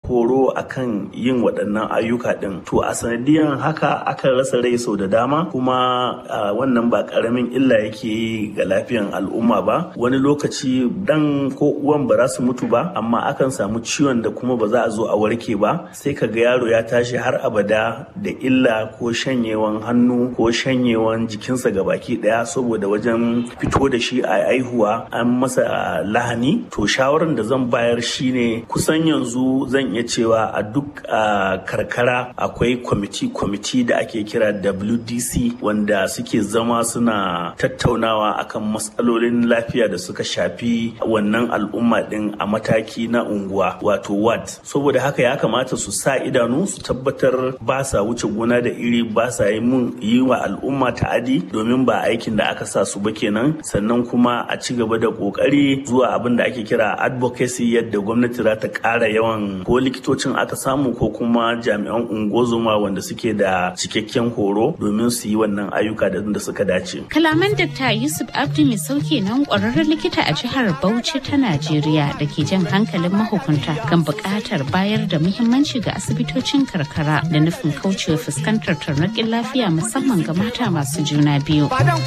horo akan yin waɗannan ayyuka ɗin to a sanadiyan haka akan rasa rai sau da dama kuma wannan ba ƙaramin illa yake yi ga lafiyan al'umma ba wani lokaci dan ko uwan ba za su mutu ba amma akan samu ciwon da kuma ba za a zo a warke ba sai ka ga yaro ya tashi har abada da illa ko shanyewan hannu ko shanyewan jikinsa baki daya saboda wajen fito da shi a aihuwa an masa lahani to shawaran da zan bayar shine kusan yanzu zan iya cewa a duk karkara akwai kwamiti kwamiti da ake kira WDC wanda suke zama suna tattaunawa akan matsalolin lafiya da suka shafi wannan al'umma din a mataki na unguwa wato ward saboda haka ya kamata su sa idanu su tabbatar ba sa wuce gona da iri ba sa yi mun yi wa al'umma ta'adi domin ba aikin da aka sa su ba kenan sannan kuma a ci gaba da kokari zuwa abin da ake kira advocacy yadda gwamnati za ta ƙara yawan ko likitocin aka samu ko kuma jami'an ungozoma wanda suke da cikakken horo domin su yi wannan ayyuka da suka dace. Kalaman Dr. Yusuf Abdu mai sauke nan ƙwararren likita a jihar Bauchi ta Najeriya da ke jan hankalin mahukunta kan buƙatar bayar da muhimmanci ga asibitocin karkara da nufin kaucewa fuskantar tarnaƙin lafiya musamman ga mata masu juna biyu.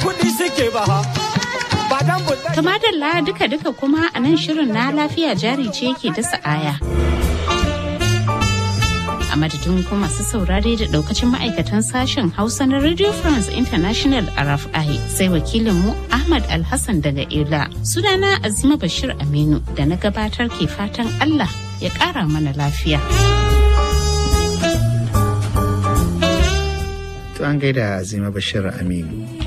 Kama da duka-duka kuma a nan shirin na lafiya jari ce yake dasa aya. a madadin kuma masu saurare da daukacin ma'aikatan sashen hausa na radio france international rfi sai wakilinmu ahmad alhassan daga ila sunana azima bashir aminu da na gabatar ke fatan allah ya kara mana lafiya to an gaida azima bashir aminu